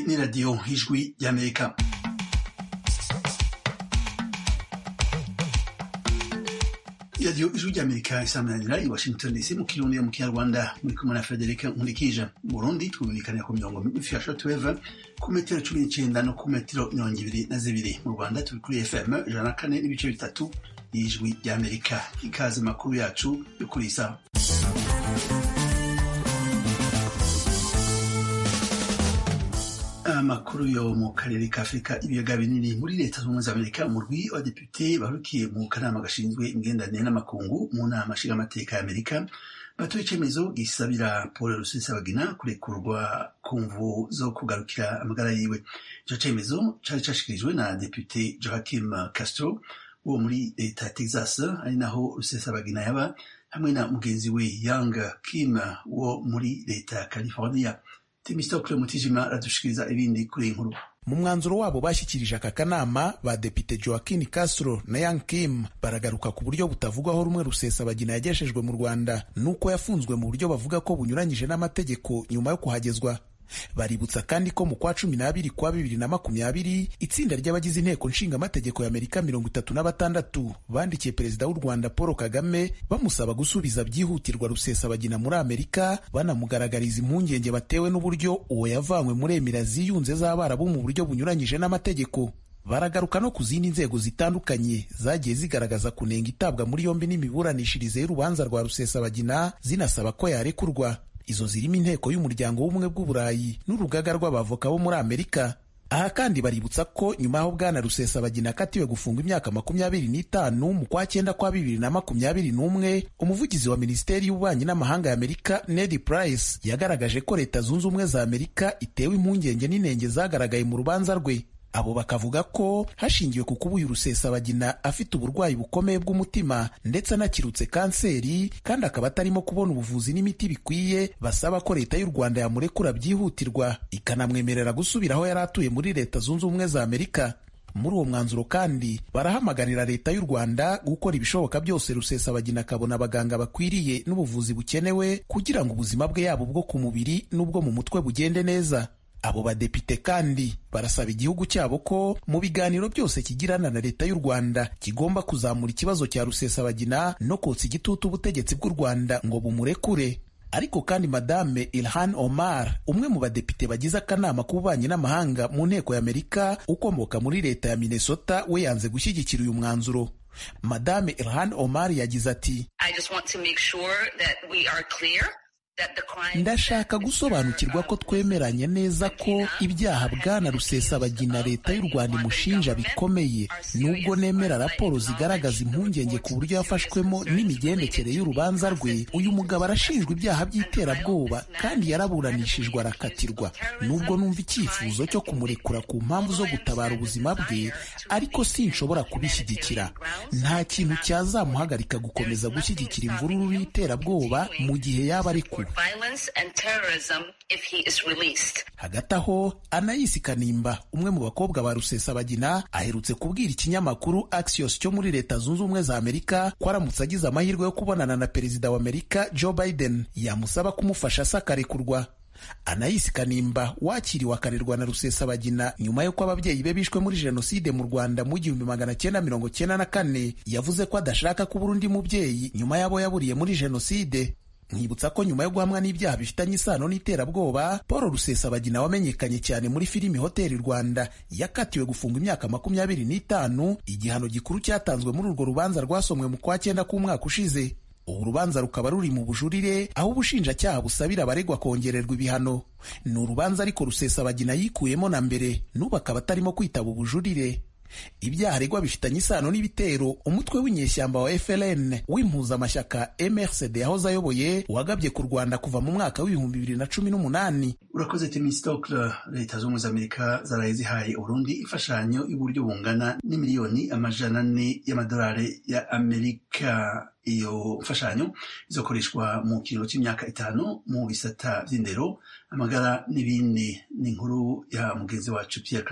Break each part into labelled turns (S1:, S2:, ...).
S1: ni radiyo ijwi y'amerika radiyo ijwi ry'amerika isamananira i washington dc mu kirundi mu kinyarwanda muri kumwe na frederic nkurikije mu burundi twumvikanira ku mirongo migufi ya shortwave ku metero cumi n'icenda no ku metero mirongo ibiri na zibiri mu rwanda turi kuri fm ijana na kane n'ibice bitatu y'ijwi ry'amerika ikaze makuru yacu yo kuri isaha amakuru yo mu karere ka afurika ibiyaga binini muri leta z'ubumwe za amerika umurwi w'abadepite barukiye mu kanama gashinzwe imigenderanire n'amakungu mu nama nshingamateka ya amerika batoye icyemezo gisabira paul rusesabagina kurekurwa ku mvu zo kugarukira amagara yiwe icyo cyemezo cyari cyashikirijwe na depute joaquim castro wo muri leta ya texas ari naho rusesabagina yaba hamwe na mugenzi we young kim wo muri leta ya california temistokle mutijima aradushikiriza ibindi kuri iyi nkuru
S2: mu mwanzuro wabo bashyikirije aka kanama badepite joaquin castro na yang kim baragaruka ku buryo butavugwaho rumwe rusesabagina yagejejwe mu rwanda nuko yafunzwe mu buryo bavuga ko bunyuranyije n'amategeko nyuma yo kuhagezwa baributsa kandi ko mu kwa cumi n'abiri kwa bibiri na makumyabiri itsinda ry'abagize inteko nshingamategeko y'amerika mirongo itatu na batandatu bandikiye perezida w'u rwanda paul kagame bamusaba gusubiza byihutirwa rusesabagina muri amerika banamugaragariza impungenge batewe n'uburyo uwo yavanywe muri emira ziyunze z'abarabu mu buryo bunyuranyije n'amategeko baragaruka no ku zindi nzego zitandukanye zagiye zigaragaza kunenga itabwa muri yombi n'imiburanishirize y'urubanza rwa rusesabagina zinasaba ko yarekurwa izo zirimo inteko y'umuryango w'ubumwe bw'uburayi n'urugaga rw'abavoka bo muri amerika aha kandi baributsa ko nyuma y'aho bwana rusesabagina akatiwe gufungwa imyaka makumyabiri n'itanu mu kwa cyenda kwa bibiri na makumyabiri n'umwe umuvugizi wa minisiteri y'ububanyi n'amahanga ya amerika ned price yagaragaje ko leta zunze ubumwe za amerika itewe impungenge n'inenge zagaragaye mu rubanza rwe abo bakavuga ko hashingiwe ku kuba uyu rusesabagina afite uburwayi bukomeye bw'umutima ndetse anakirutse kanseri kandi akaba atarimo kubona ubuvuzi n'imiti bikwiye basaba ko leta y'u rwanda yamurekura byihutirwa ikanamwemerera gusubira aho yari atuye muri leta zunze ubumwe za amerika muri uwo mwanzuro kandi barahamagarira leta y'u rwanda gukora ibishoboka byose rusesabagina akabona abaganga bakwiriye n'ubuvuzi bukenewe kugira ngo ubuzima bwe yaba ubwo ku mubiri n'ubwo mu mutwe bugende neza abo badepite kandi barasaba igihugu cyabo ko mu biganiro byose kigirana na leta y'u rwanda kigomba kuzamura ikibazo cya rusesabagina no kotsa igitutu ubutegetsi bw'u rwanda ngo bumurekure ariko kandi madame ilhan omar umwe mu badepite bagize akanama k'ububanyi n'amahanga mu nteko y'amerika ukomoka muri leta ya minnesota we yanze gushyigikira uyu mwanzuro madame ilhan omar yagize ati ndashaka gusobanukirwa ko twemeranye neza ko ibyaha bwana rusesabagina leta y'u rwanda imushinja bikomeye nubwo nemera raporo zigaragaza impungenge ku buryo yafashwemo n'imigendekere y'urubanza rwe uyu mugabo arashinjwa ibyaha by'iterabwoba kandi yaraburanishijwe arakatirwa nubwo numva icyifuzo cyo kumurekura ku mpamvu zo gutabara ubuzima bwe ariko sinshobora kubishyigikira nta kintu cyazamuhagarika gukomeza gushyigikira imvururu n'iterabwoba mu gihe yaba arekuwe hagati aho anayisi kanimba umwe mu bakobwa ba rusesabagina aherutse kubwira ikinyamakuru axios cyo muri leta zunze ubumwe za amerika ko aramutse agize amahirwe yo kubonana na perezida wa amerika joe biden yamusaba kumufasha asakarekurwa anayisi kanimba wakiriwe akarerwa na rusesabagina nyuma y'uko ababyeyi be bishwe muri jenoside mu rwanda mu gihumbi magana cyenda mirongo cyenda na kane yavuze ko adashaka kubura undi mubyeyi nyuma y'abo yaburiye muri jenoside nkibutsa ko nyuma yo guhamwa n'ibyaha bifitanye isano n'iterabwoba paul rusesabagina wamenyekanye cyane muri filimi hoteli rwanda yakatiwe gufungwa imyaka makumyabiri n'itanu igihano gikuru cyatanzwe muri urwo rubanza rwasomwe mu kwa cyenda k'umwaka ushize ubu rubanza rukaba ruri mu bujurire aho ubushinjacyaha busabira abaregwa kongererwa ibihano ni urubanza ariko rusesabagina yikuyemo na mbere n'ubu akaba atarimo kwitaba ubujurire ibyaha aregwa bifitanye isano n'ibitero umutwe w'inyeshyamba wa FLN w'impuzamashyaka MRCD yahoze ayoboye wagabye ku Rwanda kuva mu mwaka w'ibihumbi bibiri na cumi n'umunani
S1: urakoze temistokle leta z'ubumwe za amerika zaraye zihaye urundi imfashanyo y'uburyo bungana n'imiliyoni amajana ane y'amadolari ya amerika iyo mfashanyo izokoreshwa mu kiringo cy'imyaka itanu mu bisata by'indero amagara n'ibindi ni inkuru ya mugenzi wacu Pierre Claver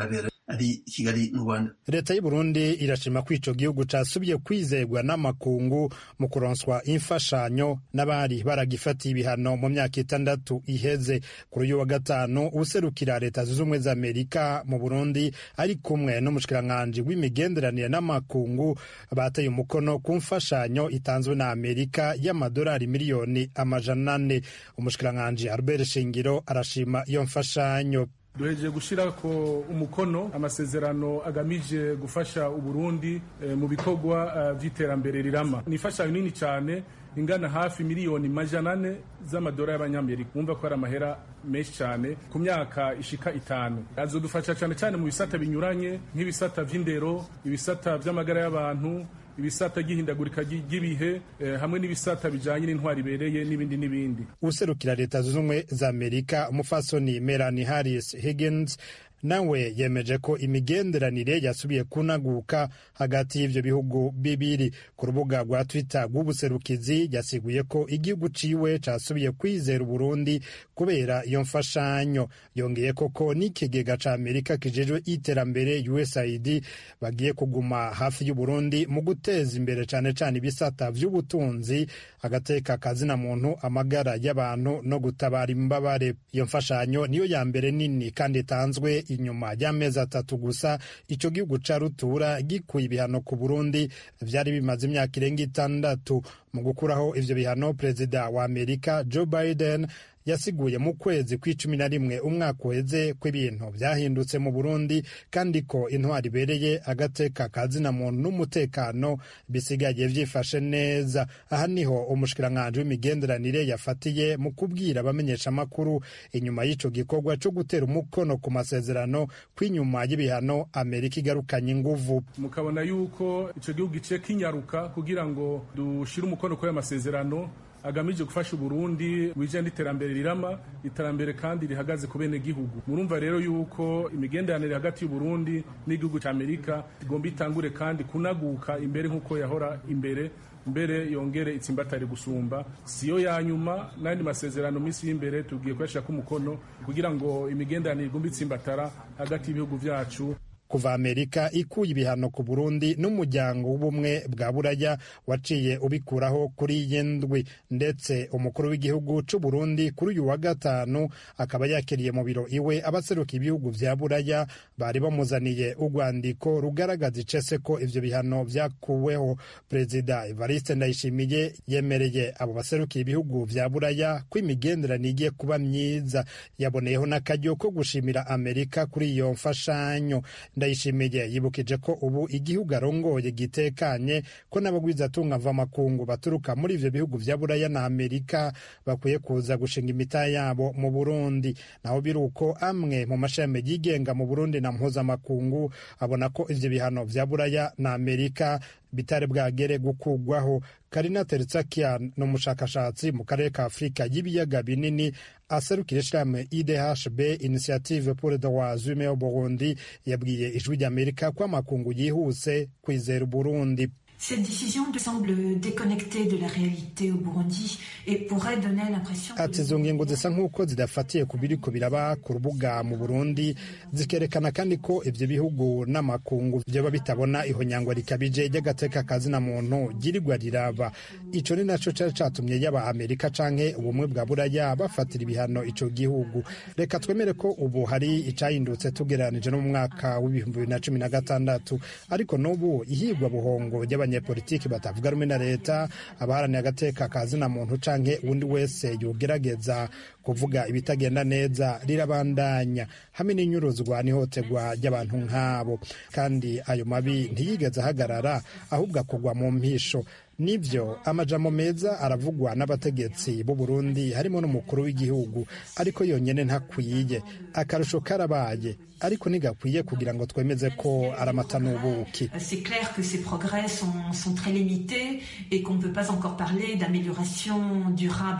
S1: ari i kigali mu rwanda
S3: leta y'u burundi irashima ko ico gihugu casubiye kwizerwa n'amakungu mu kuronswa imfashanyo n'abari baragifatiye ibihano mu myaka itandatu iheze kuri uyu wa gatanu userukira leta zunze ubumwe za amerika mu burundi ari kumwe n'umushikiranganji w'imigenderanire n'amakungu bateye umukono ku mfashanyo itanzwe na amerika y'amadolari miliyoni amajana ane umushikiranganji albert shingiro arashima iyo mfashanyo
S4: duhejeje gushyira ko umukono amasezerano agamije gufasha uburundi e, mu bikorwa by'iterambere rirama ni imfashanyo nini cyane ingana hafi miliyoni majana ane z'amadolari y'abanyamerika wumva ko ari amahera menshi cyane ku myaka ishika itanu azodufasha cyane cyane mu bisata binyuranye nk'ibisata by'indero ibisata by'amagara y'abantu ibisata by'ihindagurika ry'ibihe eh, hamwe n'ibisata bijanye n'intwari ibereye n'ibindi n'ibindi
S3: userukira leta zunze ubumwe za amerika umufasoni melanie harris higgins nawe yemeje ko imigenderanire yasubiye kunaguka hagati y'ivyo bihugu bibiri ku rubuga rwa twitter rw'ubuserukizi yasiguye ko igihugu ciwe casubiye kwizera uburundi kubera iyo mfashanyo yongeye koko n'ikigega ca amerika kijejwe iterambere usaid bagiye kuguma hafi y'uburundi mu guteza imbere cane cane ibisata vy'ubutunzi agateka kazina muntu amagara y'abantu no gutabara imbabare iyo mfashanyo niyo ya mbere nini kandi itanzwe inyuma y'amezi atatu gusa ico gihugu ca rutura gikuye ibihano ku burundi vyari bimaze imyaka irenga itandatu mu gukuraho ivyo bihano perezida wa amerika joe biden yasiguye mu kwezi kw'icumi na rimwe umwaka uheze ko ibintu byahindutse mu burundi kandi ko intwari ibereye agateka kazina muntu n'umutekano bisigaye vyifashe neza aha niho umushikiranganji w'imigenderanire yafatiye mu kubwira abamenyeshamakuru inyuma y'ico gikorwa co gutera umukono ku masezerano kw'inyuma y'ibihano amerika igarukanye inguvu
S4: mukabona yuko ico gihugu gice kinyaruka kugira ngo dushire umukono kuri ayo masezerano agamije gufasha uburundi wijanye n'iterambere rirama iterambere kandi rihagaze ku bene gihugu murumva rero yuko imigenderanire hagati y'uburundi n'igihugu ca amerika igomba itangure kandi kunaguka imbere nk'uko yahora imbere mbere yongere itsimbatare gusumba siyo ya nyuma n'andi masezerano minsi y'imbere tugiye kuyashirako umukono kugira ngo imigenderanire igomba itsimbatara hagati y'ibihugu vyacu
S3: kuva amerika ikuye ibihano ku burundi n'umuryango w'ubumwe bwa buraya waciye ubikuraho kuri iyi ndwi ndetse umukuru w'igihugu c'u burundi kuri uyu wa gatanu akaba yakiriye mu biro iwe abaseruka ibihugu vya buraya bari bamuzaniye urwandiko rugaragaza icese ko ivyo bihano vyakuweho perezida evariste ndayishimiye yemereye abo baserukiye ibihugu vya buraya ko imigenderanire igiye kuba myiza yaboneyeho n'akaryo ko gushimira amerika kuri iyo mfashanyo ndayishimiye yibukije ko ubu igihugu arongoye gitekanye ko n'abagwizatunga mvamakungu baturuka muri ivyo bihugu vya buraya na amerika bakwiye kuza gushinga imita yabo mu burundi naho biri uko amwe mu mashami yigenga mu burundi na mpuzamakungu abona ko ivyo bihano vya buraya na amerika bitari bwagere gukugwaho karina teritsakia ni umushakashatsi mu karere ka afurika y'ibiyaga binini aserukira ishirahamwe idhb initiative pour le droit humain au burundi yabwiye ijwi ry'amerika ko amakungu yihuse kwizera uburundi
S5: Cette décision semble déconnectée de la réalité au Burundi et pourrait donner l'impression
S3: ati izo ngingo zisa nk'uko zidafatiye ku biriko biraba ku rubuga mu burundi zikerekana kandi ko ivyo bihugu n'amakungu vyoba bitabona ihonyangwa rikabije ry'agateka kazina muntu ryirirwa riraba ico ni naco cari catumye yaba amerika canke ubumwe bwa buraya bafatira ibihano ico gihugu reka twemere ko ubu hari icahindutse tugereranije no mu mwaka w'ibihumbi bibiri na cumi na gatandatu ariko n'ubu ihigwa buhongo ry'abanyepolitiki batavuga rumwe na leta abaharaniye agateka kazina muntu canke uwundi wese yogerageza kuvuga ibitagenda neza rirabandanya hamwe n'inyuruzwa n'ihotegwa ry'abantu nk'abo kandi ayo mabi ntiyigeze ahagarara ahubwo akugwa mu mpisho nivyo amajambo meza aravugwa n'abategetsi b'u Burundi harimo n'umukuru w'igihugu ariko yonyene ntakwiye akarusho karabaye ariko ntigakwiye kugira ngo twemeze ko ari amata n'ubuki
S5: C'est clair que ces progrès sont, sont très limités et qu'on ne peut pas encore parler d'amélioration durable.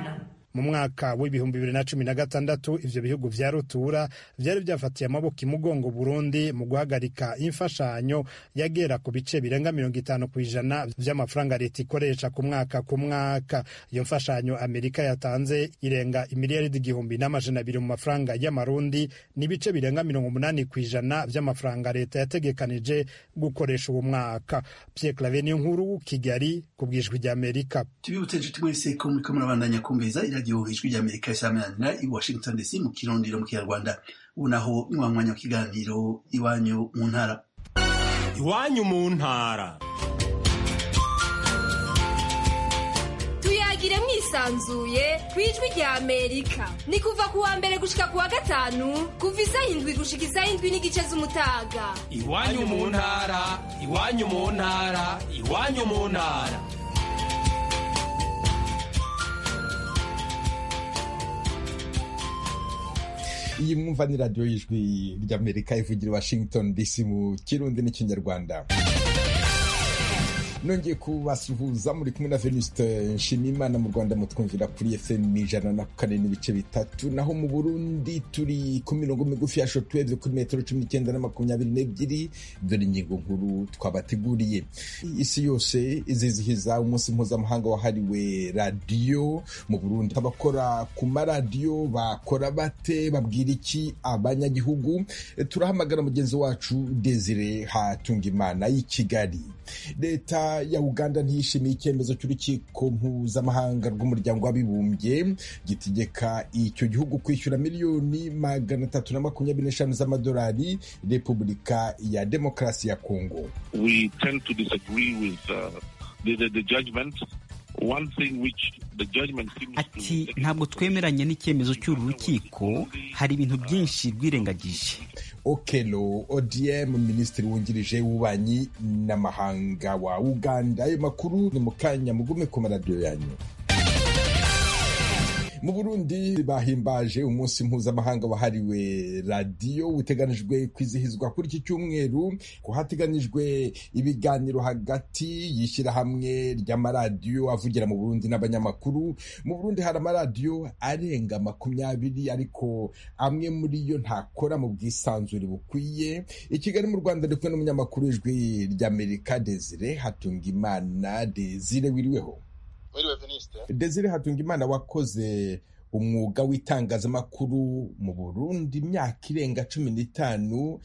S3: mu mwaka w'ibihumbi bibiri na cumi na gatandatu ivyo bihugu vya rutura vyari vyafatiye amaboko imugongo burundi mu guhagarika imfashanyo yagera ku bice birenga mirongo itanu ku ijana vy'amafaranga leta ikoresha ku mwaka ku mwaka iyo mfashanyo amerika yatanze irenga imiliyaridi igihumbi n'amajana abiri mu mafaranga y'amarundi n'ibice birenga mirongo umunani ku ijana vy'amafaranga leta yategekanije gukoresha uwo mwaka Pierre Claver niyo nkuru Kigali ku bwijwi rya Amerika
S1: tubibutse inshuti mwese ko muriko murabandanya kumviriza iradiyo ijwi rya Amerika isamanira i Washington DC mu kirondiro mu kinyarwanda ubu naho ni wa mwanya w'ikiganiro iwanyu mu ntara
S6: iwanyu mu ntara
S7: tuyagire mwisanzuye ku ijwi rya amerika ni kuva ku wa mbere gushika ku wa gatanu kuva isaha indwi gushika isaha indwi n'igice z'umutaga
S6: iwanyu mu ntara iwanyu mu ntara iwanyu mu ntara
S8: iyi mwumva ni radiyo y'ijwi ry'amerika ivugira washington dc mu kirundi n'ikinyarwanda nongeye kubasuhuza muri kumwe na venuste nshimiyimana mu rwanda mutwumvira kuri fm ijana na kane n'ibice bitatu naho mu burundi turi ku mirongo migufi ya shotweve kuri metero cumi n'icyenda na makumyabiri n'ebyiri dore ingingo nkuru twabateguriye isi yose izizihiza umunsi mpuzamahanga wahariwe radiyo mu burundi abakora ku maradiyo bakora bate babwira iki abanyagihugu turahamagara mugenzi wacu desire hatungimana y'i kigali leta ya uganda ntiyishimiye icyemezo cy'urukiko mpuzamahanga rw'umuryango w'abibumbye gitegeka icyo gihugu kwishyura miliyoni magana atatu na makumyabiri n'eshanu z'amadolari repubulika ya demokarasi ya kongo
S9: we tend to disagree with uh, the, the, the judgment One thing which the judgment seems
S10: ati
S9: to
S10: ntabwo twemeranya n'icyemezo cy'uru rukiko hari ibintu byinshi rwirengagije
S8: okelo odm minisitiri wungirije w'ububanyi n'amahanga wa uganda ayo makuru ni mu kanya mugume ku maradiyo yanyu mu burundi bahimbaje umunsi mpuzamahanga wahariwe radiyo uteganijwe kwizihizwa kuri iki cyumweru ko hateganijwe ibiganiro hagati y'ishyirahamwe ry'amaradiyo avugira mu burundi n'abanyamakuru mu burundi hari amaradiyo arenga makumyabiri ariko amwe muri yo ntakora mu bwisanzure bukwiye i kigali mu rwanda ndi kumwe n'umunyamakuru w'ijwi ry'amerika desire hatungimana desire wiriweho desire hatungimana wakoze umwuga w'itangazamakuru mu burundi imyaka irenga cumi n'itanu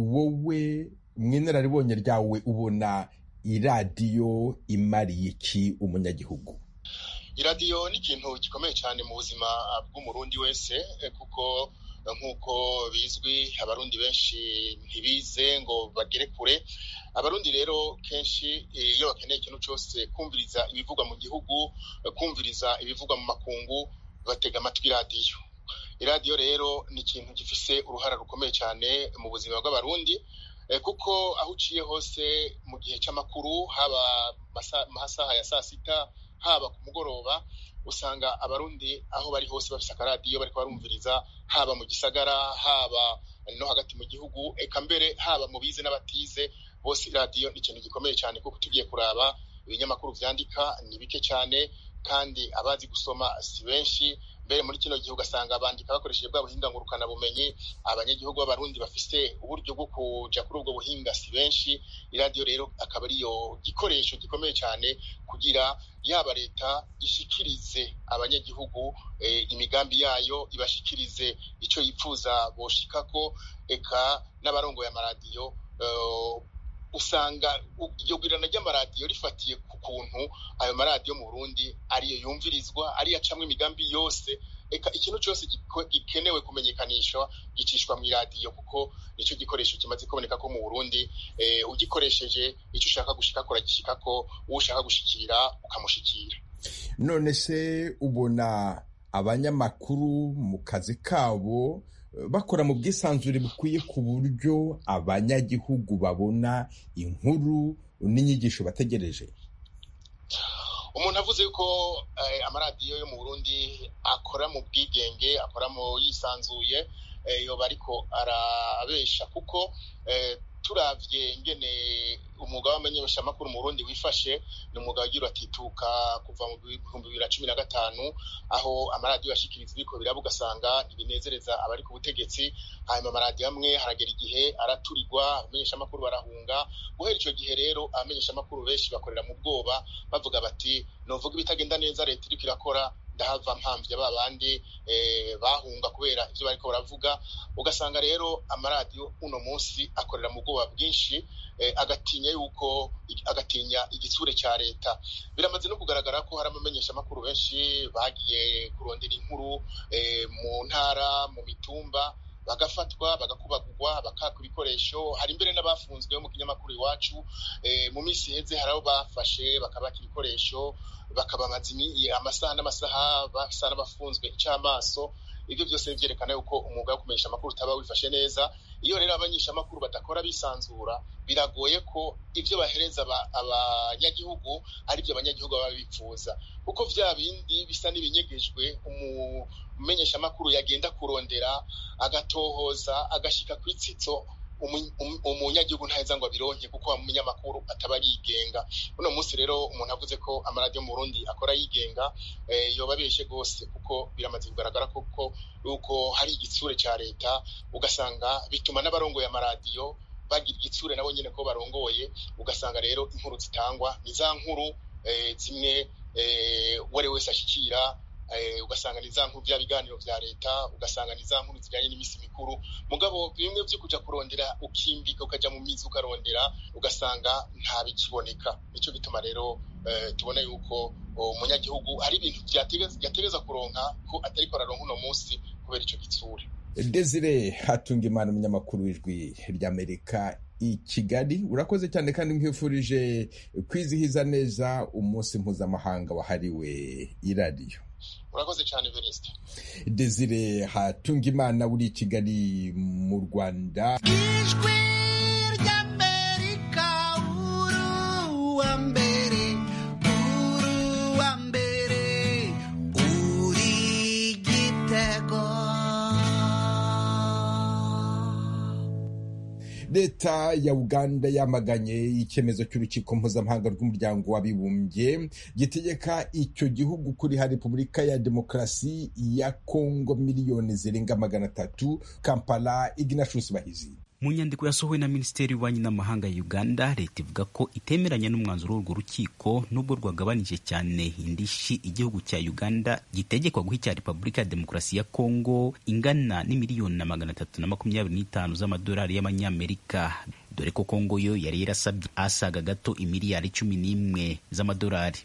S8: wowe mu inararibonye ryawe ubona iradiyo imariye iki umunyagihugu
S11: iradiyo ni ikintu gikomeye cyane mu buzima bw'umurundi wese kuko nk'uko bizwi abarundi benshi ntibize ngo bagere kure abarundi rero kenshi iyo bakeneye ikintu cyose kumviriza ibivugwa mu gihugu kumviriza ibivugwa mu makungu batega amatwi iradiyo iradiyo rero ni ikintu gifise uruhara rukomeye cyane mu buzima bw'abarundi kuko aho uciye hose mu gihe cy'amakuru haba mu masaha ya saa sita haba ku mugoroba usanga abarundi aho bari hose bafise akaradiyo bariko barumviriza haba mu gisagara haba no hagati mu gihugu eka mbere haba mu bize n'abatize bose iradiyo ni ikintu gikomeye cyane kuko tugiye kuraba ibinyamakuru vyandika ni bike cyane kandi abazi gusoma si benshi mbere muri kino gihe ugasanga bandika bakoresheje bwa buhinga ngurukana bumenyi abanyagihugu b'abarundi bafise uburyo bwo kuja kuri ubwo buhinga si benshi iradiyo rero akaba ariyo gikoresho gikomeye cyane kugira yaba leta ishikirize abanyagihugu eh, imigambi yayo ibashikirize ico yipfuza boshikako eka n'abarongoye amaradiyo uh, usanga iryo gwirana ry'amaradiyo rifatiye ku kuntu ayo maradiyo mu burundi ariyo yumvirizwa ariyo acamwo imigambi yose eka ikintu cyose gikenewe kumenyekanishwa gicishwa mu iradiyo kuko nicyo gikoresho kimaze kuboneka ko mu burundi eh, ugikoresheje icyo ushaka gushikako uragishikako uwo ushaka gushikira ukamushikira
S8: none se ubona abanyamakuru mu kazi kabo bakora mu bwisanzure bukwiye ku buryo abanyagihugu babona inkuru n'inyigisho bategereje
S11: umuntu avuze yuko amaradiyo yo mu burundi akora mu bwigenge akora mu yisanzuye yoba ariko arabesha kuko turavye ingene umwuga w'amenyeshamakuru mu Burundi wifashe ni umwuga wagira atituka kuva mu bihumbi bibiri na cumi na gatanu aho amaradiyo yashikiriza ibiko biraba ugasanga ntibinezereza abari ku butegetsi hanyuma amaradiyo amwe haragera igihe araturirwa abamenyeshamakuru barahunga guhera icyo gihe rero abamenyeshamakuru benshi bakorera mu bwoba bavuga bati novuga ibitagenda neza leta iriko irakora ndahava mpamvye ba bandi bahunga kubera ivyo bariko baravuga ugasanga rero amaradiyo uno munsi akorera mu bwoba bwinshi agatinya yuko agatinya igitsure cya leta biramaze no kugaragara ko hari abamenyeshamakuru benshi bagiye kurondera inkuru mu ntara mu mitumba bagafatwa bagakubagurwa bakaka ibikoresho hari imbere n'abafunzwe mu kinyamakuru iwacu mu minsi iheze hari abo bafashe bakabaka ibikoresho bakabamaza amasaha n'amasaha basa n'abafunzwe icamaso ibyo byose byerekana yuko umwuga wo kumenyesha amakuru utaba wifashe neza iyo rero abanyesha amakuru badakora bisanzura biragoye ko ibyo bahereza abanyagihugu ari byo abanyagihugu baba bifuza kuko vya bindi bisa n'ibinyegejwe umumenyesha amakuru yagenda kurondera agatohoza agashika ku itsitso umunyagihugu ntaheza ngo abironke kuko umunyamakuru ataba yigenga uno munsi rero umuntu avuze ko amaradiyo mu Burundi akora yigenga yoba abeshe rwose kuko biramaze kugaragara koko yuko hari igitsure cya leta ugasanga bituma n'abarongoye amaradiyo bagira igitsure nabo nyine ko barongoye ugasanga rero inkuru zitangwa ni za nkuru zimwe uwo ari wese ashyikira ugasanga ni za nkuru bya biganiro bya leta ugasanga ni za nkuru zijyanye n'iminsi mikuru mugabo bimwe byo kujya kurondera ukimbika ukajya mu mizi ukarondera ugasanga nta bikiboneka nicyo gituma rero tubona yuko umunyagihugu hari ibintu byategeza kuronka ko atari ko araronka uno munsi kubera icyo gitsure
S8: desire hatunga imana umunyamakuru w'ijwi ry'amerika i kigali urakoze cyane kandi nkwifurije kwizihiza neza umunsi mpuzamahanga wahariwe iradiyo
S11: urakoze cyane verisite
S8: desire hatunga imana uri i kigali mu rwanda
S12: ijwi ry'amerika uruwa mbere uruwa mbere uri igitego
S8: leta ya uganda yamaganye icyemezo cy'urukiko mpuzamahanga rw'umuryango w'abibumbye gitegeka icyo gihugu kuriha repubulika ya demokarasi ya kongo miliyoni zirenga magana atatu kampala ignatius bahizi
S10: mu nyandiko yasohowe na minisiteri y'ububanyi n'amahanga ya uganda leta ivuga ko itemeranya n'umwanzuro w'urwo rukiko nubwo rwagabanije cyane indishi igihugu cya uganda gitegekwa guha icya repubulika ya demokarasi ya kongo ingana n'imiliyoni na magana atatu na makumyabiri n'itanu z'amadolari y'amanyamerika dore ko kongo yo yari yarasabye asaga gato imiliyari cumi n'imwe z'amadolari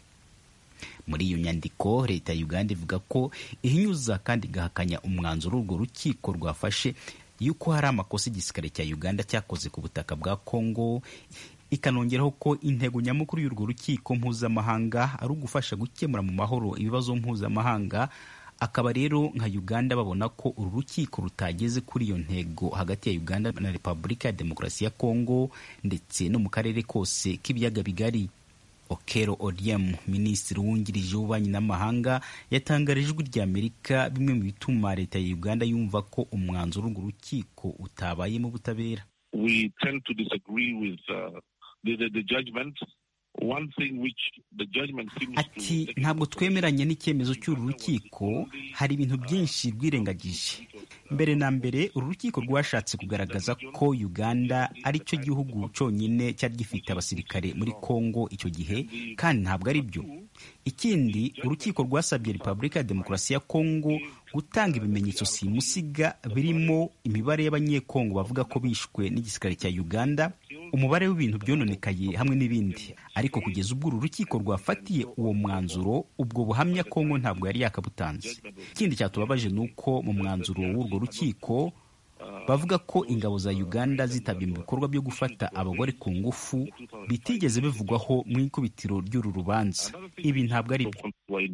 S10: muri iyo nyandiko leta ya uganda ivuga ko ihinyuza kandi igahakanya umwanzuro w'urwo rukiko rwafashe yuko hari amakosa igisirikare cya uganda cyakoze ku butaka bwa congo ikanongeraho ko intego nyamukuru y'urwo rukiko mpuzamahanga ari ugufasha gukemura mu mahoro ibibazo mpuzamahanga akaba rero nka uganda babona ko uru rukiko rutageze kuri iyo ntego hagati ya uganda na repubulika ya demokarasi ya congo ndetse no mu karere kose k'ibiyaga bigari okero odiem minisitiri wungirije w'ububanyi n'amahanga yatangarije ijwi rya amerika bimwe mu bituma leta ya uganda yumva ko umwanzuro w'urwo rukiko utabayemo ubutabera
S9: we tend to disagree with uh, the, the, the judgment One thing which the judgment seems
S10: ati ntabwo twemeranye n'icyemezo cy'uru rukiko hari ibintu byinshi rwirengagije mbere na mbere uru rukiko rwashatse kugaragaza ko uganda ari cyo gihugu cyonyine cyari gifite abasirikare muri congo icyo gihe kandi ntabwo ari byo ikindi urukiko rwasabye repubulika ya demokarasi ya congo gutanga ibimenyetso simusiga birimo imibare y'abanyekongo bavuga ko bishwe n'igisirikare cya uganda umubare w'ibintu byononekaye hamwe n'ibindi ariko kugeza ubwo uru rukiko rwafatiye uwo mwanzuro ubwo buhamya kongo ntabwo yari yakabutanze ikindi cyatubabaje ni uko mu mwanzuro w'urwo rukiko bavuga ko ingabo za uganda zitabye mu bikorwa byo gufata abagore ku ngufu bitigeze bivugwaho mu ikubitiro ry'uru rubanza ibi ntabwo ari byo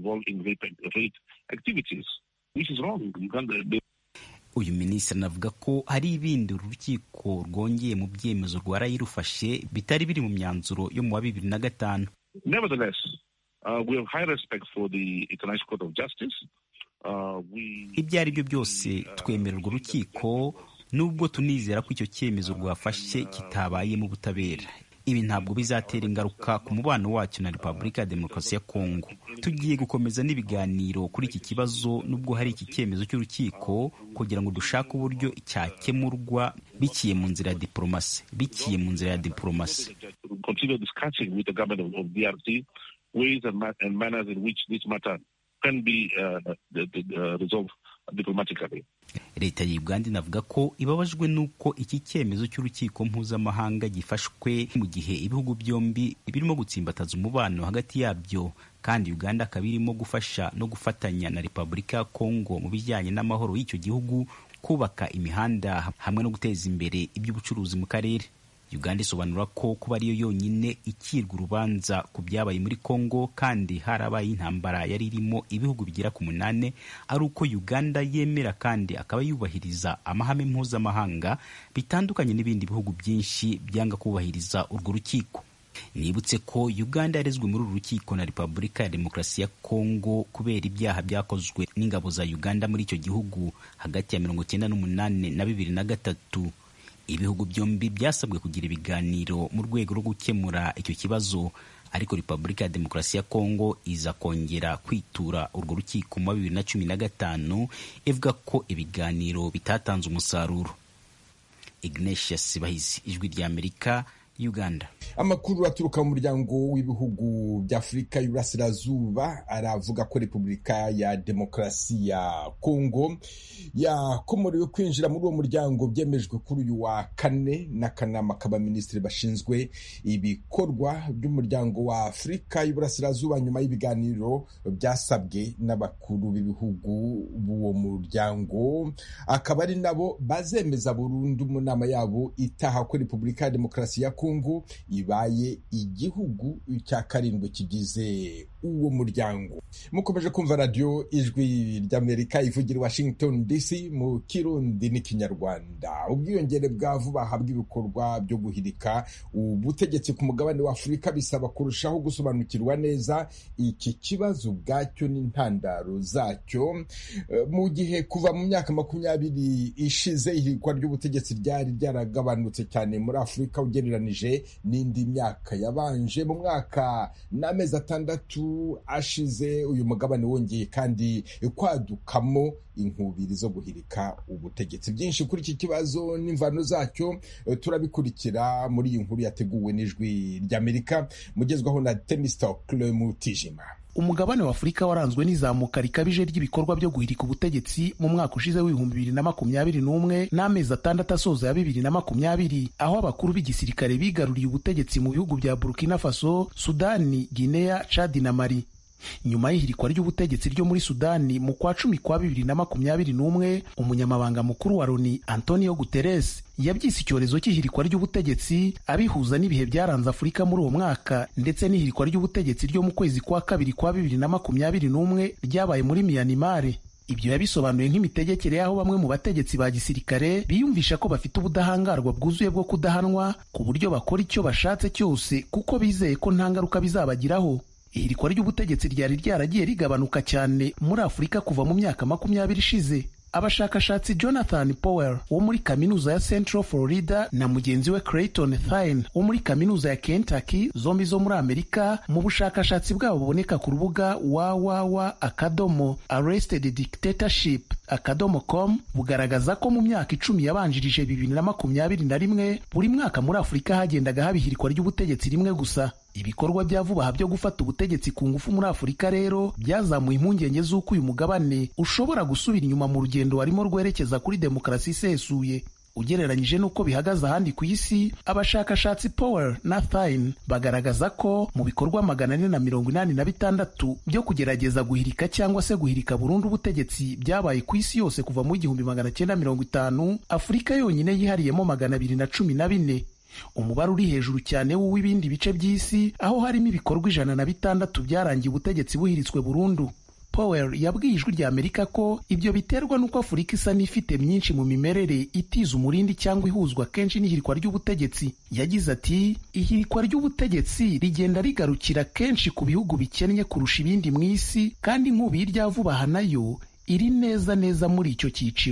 S10: uyu minisitiri anavuga ko hari ibindi uru rukiko rwongeye mu byemezo rwaraye rufashe bitari biri mu myanzuro yo mu wa bibiri na gatanu ibyo ari byo byose twemera urwo rukiko nubwo tunizera ko icyo cyemezo rwafashe kitabayemo ubutabera ibi ntabwo bizatera ingaruka ku mubano wacyo na repubulika ya demokarasi ya kongo tugiye gukomeza n'ibiganiro kuri iki kibazo nubwo hari iki cyemezo cy'urukiko kugira ngo dushake uburyo cyakemurwa biciye mu nzira ya diporomasi biciye mu nzira ya diporomasi
S9: continue discussing with the government of, of DRC ways and, ma- and manners in which this matter can be uh, the, the, uh, resolved diplomatically.
S10: leta ya uganda inavuga ko ibabajwe n'uko iki cyemezo cy'urukiko mpuzamahanga gifashwe mu gihe ibihugu byombi birimo gutsimbataza umubano hagati yabyo kandi uganda akaba irimo gufasha no gufatanya na repubulika ya kongo mu bijyanye n'amahoro y'icyo gihugu kubaka imihanda hamwe no guteza imbere iby'ubucuruzi mu karere uganda isobanura ko kuba ariyo yonyine ikirwa urubanza ku byabaye muri congo kandi harabaye intambara yari irimo ibihugu bigera ku munani ari uko uganda yemera kandi akaba yubahiriza amahame mpuzamahanga bitandukanye n'ibindi bihugu byinshi byanga kubahiriza urwo rukiko nibutse ko uganda yarezwe muri uru rukiko na repubulika ya demokarasi ya kongo kubera ibyaha byakozwe n'ingabo za uganda muri icyo gihugu hagati ya mirongo icyenda n'umunani na bibiri na gatatu ibihugu byombi byasabwe kugira ibiganiro mu rwego rwo gukemura icyo kibazo ariko repubulika ya demokarasi ya kongo iza kongera kwitura urwo rukiko mu wa bibiri na cumi na gatanu ivuga ko ibiganiro bitatanze umusaruro ignatius bahizi ijwi ry'amerika uganda
S8: amakuru aturuka mu muryango w'ibihugu by'afurika y'uburasirazuba aravuga ko repubulika ya demokarasi ya kongo yakomorewe kwinjira muri uwo muryango byemejwe kuri uyu wa kane n'akanama k'abaminisitiri bashinzwe ibikorwa by'umuryango wa afurika y'uburasirazuba nyuma y'ibiganiro byasabwe n'abakuru b'ibihugu b'uwo muryango akaba ari nabo bazemeza burundu mu nama yabo itaha ko repubulika ya demokarasi ya kongo ibaye igihugu cya karindwi kigize uwo muryango mukomeje kumva radiyo ijwi ry'amerika ivugira i washington dc mu kirundi n'ikinyarwanda ubwiyongere bwa vuba aha bw'ibikorwa byo guhirika ubutegetsi ku mugabane wa afurika bisaba kurushaho gusobanukirwa neza iki kibazo ubwacyo n'intandaro zacyo mu gihe kuva mu myaka makumyabiri ishize ihirikwa ry'ubutegetsi ryari ryaragabanutse cyane muri afurika ugereranije n'indi myaka yabanje mu mwaka n'amezi atandatu ashize uyu mugabane wongeye kandi kwadukamo inkubiri zo guhirika ubutegetsi byinshi kuri iki kibazo n'imvano zacyo turabikurikira muri iyi nkuru yateguwe n'ijwi ry'amerika mugezwaho na temistokle mutijima
S2: umugabane wa afurika waranzwe n'izamuka rikabije ry'ibikorwa byo guhirika ubutegetsi mu mwaka ushize w'ibihumbi bibiri na makumyabiri n'umwe n'amezi atandatu asoza ya bibiri na makumyabiri aho abakuru b'igisirikare bigaruriye ubutegetsi mu bihugu bya burkina faso sudani guinea chad na mali nyuma y'ihirikwa ry'ubutegetsi ryo muri sudani mu kwa cumi kwa bibiri na makumyabiri n'umwe umunyamabanga mukuru wa loni antonio guterres yabyise icyorezo cy'ihirikwa ry'ubutegetsi abihuza n'ibihe byaranze afurika muri uwo mwaka ndetse n'ihirikwa ry'ubutegetsi ryo mu kwezi kwa kabiri kwa bibiri na makumyabiri n'umwe ryabaye muri miyanimare ibyo yabisobanuye nk'imitegekere y'aho bamwe mu bategetsi ba gisirikare biyumvisha ko bafite ubudahangarwa bwuzuye bwo kudahanwa ku buryo bakora icyo bashatse cyose kuko bizeye ko nta ngaruka bizabagiraho ihirikwa ry'ubutegetsi ryari ryaragiye rigabanuka cyane muri afurika kuva mu myaka makumyabiri ishize abashakashatsi jonathan powell wo muri kaminuza ya central florida na mugenzi we clayton thine wo muri kaminuza ya kentucky zombi zo muri amerika mu bushakashatsi bwabo buboneka ku rubuga www akadomo arrested dictatorship akadomo com bugaragaza ko mu myaka icumi yabanjirije bibiri na makumyabiri na rimwe buri mwaka muri afurika hagendaga haba ihirikwa ry'ubutegetsi rimwe gusa ibikorwa bya vuba aha byo gufata ubutegetsi ku ngufu muri afurika rero byazamuye impungenge z'uko uyu mugabane ushobora gusubira inyuma mu rugendo warimo rwerekeza kuri demokarasi isesuye ugereranyije n'uko bihagaze ahandi ku isi abashakashatsi power na thine bagaragaza ko mu bikorwa magana ane na mirongo inani na bitandatu byo kugerageza guhirika cyangwa se guhirika burundu ubutegetsi byabaye ku isi yose kuva mu igihumbi magana cyenda mirongo itanu afurika yonyine yihariyemo magana abiri na cumi na bine umubare uri hejuru cyane w'uw'ibindi bice by'isi aho harimo ibikorwa ijana na bitandatu byarangiye ubutegetsi buhiritswe burundu Powell yabwiye ijwi rya Amerika ko ibyo biterwa n'uko Afurika isa n'ifite myinshi mu mimerere itiza umurindi cyangwa ihuzwa kenshi n'ihirikwa ry'ubutegetsi yagize ati ihirikwa ry'ubutegetsi rigenda rigarukira kenshi ku bihugu bikennye kurusha ibindi mu isi kandi nk'ubu irya vuba aha nayo iri neza neza muri icyo cyiciro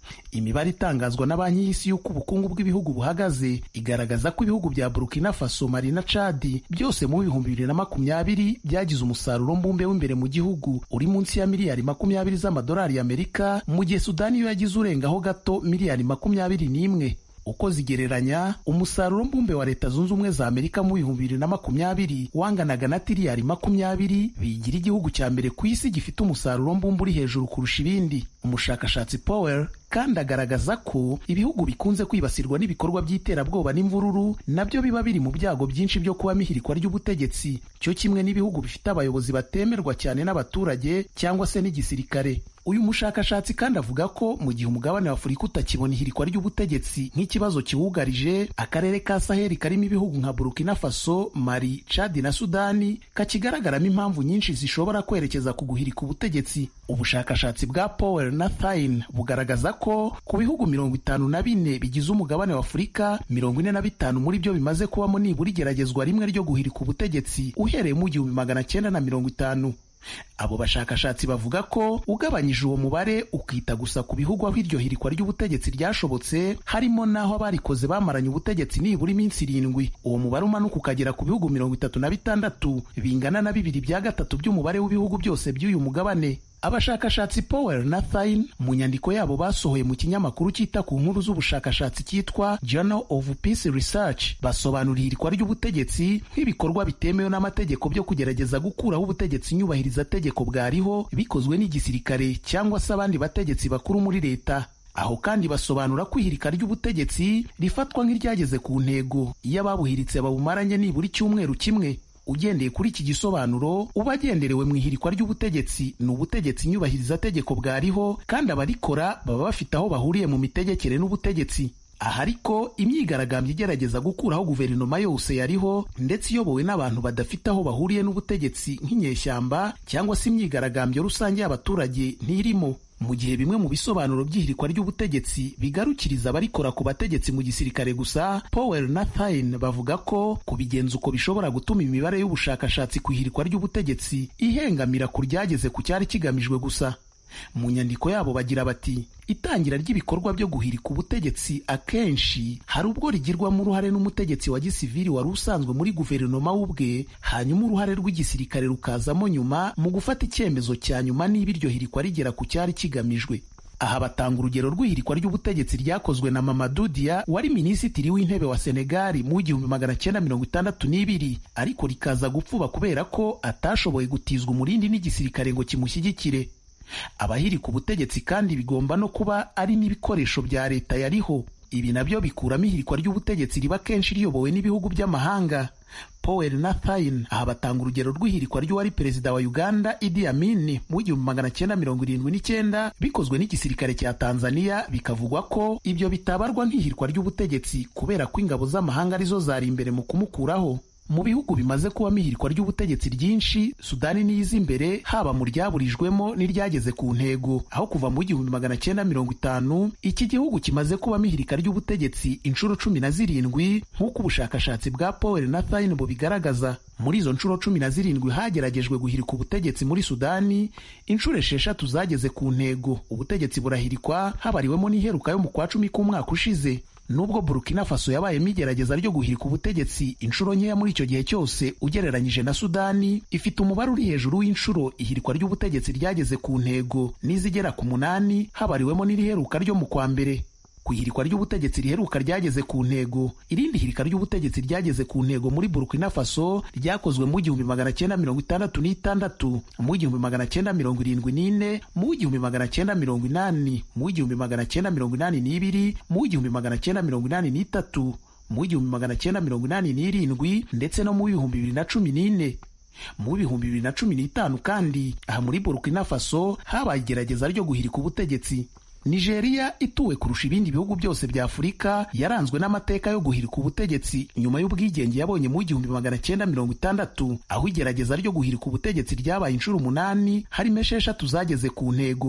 S2: imibare itangazwa na banki y'isi y'uko ubukungu bw'ibihugu buhagaze igaragaza ko ibihugu bya burkina faso mali na cadi byose mu bihumbi bibiri na makumyabiri byagize umusaruro mbumbe w'imbere mu gihugu uri munsi ya miliyari makumyabiri z'amadolari y'amerika mu gihe sudani yo yagize urengaho gato miliyari makumyabiri n'imwe uko zigereranya umusaruro mbumbe wa leta zunze ubumwe za amerika mu bihumbi bibiri na makumyabiri wanganaga na tiriyari makumyabiri bigira igihugu cya mbere ku isi gifite umusaruro mbumbe uri hejuru kurusha ibindi umushakashatsi powell kandi agaragaza ko ibihugu bikunze kwibasirwa n'ibikorwa by'iterabwoba n'imvururu nabyo biba biri mu byago byinshi byo kuba ihirikwa ry'ubutegetsi cyo kimwe n'ibihugu bifite abayobozi batemerwa cyane n'abaturage cyangwa se n'igisirikare uyu mushakashatsi kandi avuga ko mu gihe umugabane wa afurika utakibona ihirikwa ry'ubutegetsi nk'ikibazo kiwugarije akarere ka saheli karimo ibihugu nka burkina faso mali chadi na sudani kakigaragaramo impamvu nyinshi zishobora kwerekeza ku guhirika ubutegetsi ubushakashatsi bwa powell na thine bugaragaza ko ku bihugu mirongo itanu na bine bigize umugabane wa afurika mirongo ine na bitanu muri byo bimaze kubamo nibura igeragezwa rimwe ryo guhirika ubutegetsi uhereye mu gihumbi magana cyenda na mirongo itanu abo bashakashatsi bavuga ko ugabanyije uwo mubare ukita gusa ku bihugu aho iryo hirikwa ry'ubutegetsi ryashobotse harimo n'aho abarikoze bamaranye ubutegetsi nibura iminsi irindwi uwo mubare umanuka ukagera ku bihugu mirongo itatu na bitandatu bingana na bibiri bya gatatu by'umubare w'ibihugu byose by'uyu mugabane abashakashatsi powell na thine mu nyandiko yabo basohoye mu kinyamakuru cyita ku nkuru z'ubushakashatsi cyitwa journal of peace research basobanura ihirikwa ry'ubutegetsi nk'ibikorwa bitemewe n'amategeko byo kugerageza gukuraho ubutegetsi nyubahiriza tegeko bwariho bikozwe n'igisirikare cyangwa se abandi bategetsi bakuru muri leta aho kandi basobanura ko ihirika ry'ubutegetsi rifatwa nk'iryageze ku ntego iyo ababuhiritse babumaranye nibura icyumweru kimwe ugendeye kuri iki gisobanuro uba agenderewe mu ihirikwa ry'ubutegetsi ni ubutegetsi nyubahiriza tegeko bwariho kandi abarikora baba bafite aho bahuriye mu mitegekere n'ubutegetsi aha ariko imyigaragambyo igerageza gukuraho guverinoma yose yariho ndetse iyobowe n'abantu badafite aho bahuriye n'ubutegetsi nk'inyeshyamba cyangwa se imyigaragambyo rusange y'abaturage ntirimo mu gihe bimwe mu bisobanuro by'ihirikwa ry'ubutegetsi bigarukiriza abarikora ku bategetsi mu gisirikare gusa powell na thine bavuga ko kubigenza uko bishobora gutuma imibare y'ubushakashatsi ku ihirikwa ry'ubutegetsi ihengamira ku ryageze ku cyari kigamijwe gusa mu nyandiko yabo bagira bati itangira ry'ibikorwa byo guhirika ubutegetsi akenshi hari ubwo rigirwamo uruhare n'umutegetsi wa gisivili wari usanzwe muri guverinoma ubwe hanyuma uruhare rw'igisirikare rukazamo nyuma mu gufata icyemezo cya nyuma niba iryo hirikwa rigera ku cyari kigamijwe aha batanga urugero rw'ihirikwa ry'ubutegetsi ryakozwe na Mamadou Dia wari minisitiri w'intebe wa Senegali mu igihumbi magana cyenda mirongo itandatu n'ibiri ariko rikaza gupfuba kubera ko atashoboye gutizwa umurindi n'igisirikare ngo kimushyigikire abahirika ubutegetsi kandi bigomba no kuba ari n'ibikoresho bya leta yariho ibi nabyo bikuramo ihirikwa ry'ubutegetsi riba kenshi riyobowe n'ibihugu by'amahanga powell na thine aha batanga urugero rw'ihirikwa ry'uwari perezida wa uganda idi amin mu igihumbi magana cyenda mirongo irindwi n'icyenda bikozwe n'igisirikare cya tanzania bikavugwa ko ibyo bitabarwa nk'ihirikwa ry'ubutegetsi kubera ko ingabo z'amahanga arizo zari imbere mu kumukuraho mu bihugu bimaze kubamo ihirikwa ry'ubutegetsi ryinshi sudani niyiza imbere haba mu ryaburijwemo n'iryageze ku ntego aho kuva mu igihumbi magana cyenda mirongo itanu iki gihugu kimaze kubamo ihirika ry'ubutegetsi inshuro cumi na zirindwi nk'uko ubushakashatsi bwa powell na thine bubigaragaza muri izo nshuro cumi na zirindwi hageragejwe guhirika ubutegetsi muri sudani inshuro esheshatu zageze ku ntego ubutegetsi burahirikwa habariwemo n'iheruka yo mu kwa cumi k'umwaka ushize nubwo burkina faso yabayemo igerageza ryo guhirika ubutegetsi inshuro nkeya muri icyo gihe cyose ugereranyije na sudani ifite umubare uri hejuru w'inshuro ihirikwa ry'ubutegetsi ryageze ku ntego n'izigera ku munani habariwemo n'iriheruka ryo mu kwa mbere ku ihirikwa ry'ubutegetsi riheruka ryageze ku ntego irindi hirika ry'ubutegetsi ryageze ku ntego muri burkina faso ryakozwe mu igihumbi magana cyenda mirongo itandatu n'itandatu mu igihumbi magana cyenda mirongo irindwi n'ine mu igihumbi magana cyenda mirongo inani mu igihumbi magana cyenda mirongo inani n'ibiri mu igihumbi magana cyenda mirongo inani n'itatu mu igihumbi magana cyenda mirongo inani n'irindwi ndetse no mu bihumbi bibiri na cumi n'ine mu bihumbi bibiri na cumi n'itanu kandi aha muri burkina faso habaye igerageza ryo guhirika ubutegetsi nigeria ituwe kurusha ibindi bihugu byose bya afurika yaranzwe n'amateka yo guhirika ubutegetsi nyuma y'ubwigenge yabonye mu igihumbi magana cyenda mirongo itandatu aho igerageza ryo guhirika ubutegetsi ryabaye inshuro umunani harimo esheshatu zageze ku ntego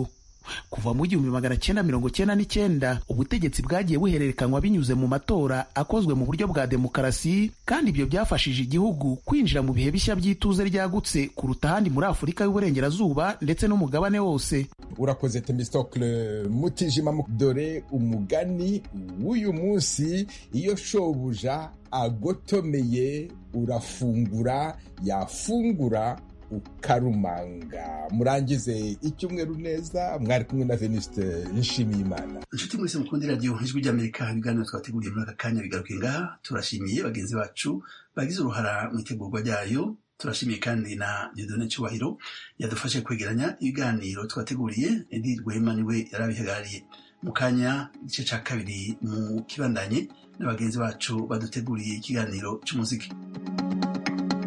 S2: kuva mu gihumbi magana cyenda mirongo cyenda n'icyenda ubutegetsi bwagiye buhererekanywa binyuze mu matora akozwe mu buryo bwa demokarasi kandi ibyo byafashije igihugu kwinjira mu bihe bishya by'ituze ryagutse kuruta ahandi muri afurika y'uburengerazuba ndetse n'umugabane wose
S8: urakoze temistokle mutijima dore umugani w'uyu munsi iyo shobuja agotomeye urafungura yafungura ukarumanga murangize icyumweru neza mwari kumwe na venuste nshimiyimana
S1: inshuti mwese mukundi radiyo ijwi ry'amerika ibiganiro twateguriye muri aka kanya bigaruke ngaha turashimiye bagenzi bacu bagize uruhara mu itegurwa ryayo turashimiye kandi na dieudonne cyubahiro yadufashe kwegeranya ibiganiro twateguriye edi rwema niwe yarabihagarariye mu kanya igice cya kabiri mu kibandanye na bagenzi bacu baduteguriye ikiganiro cy'umuziki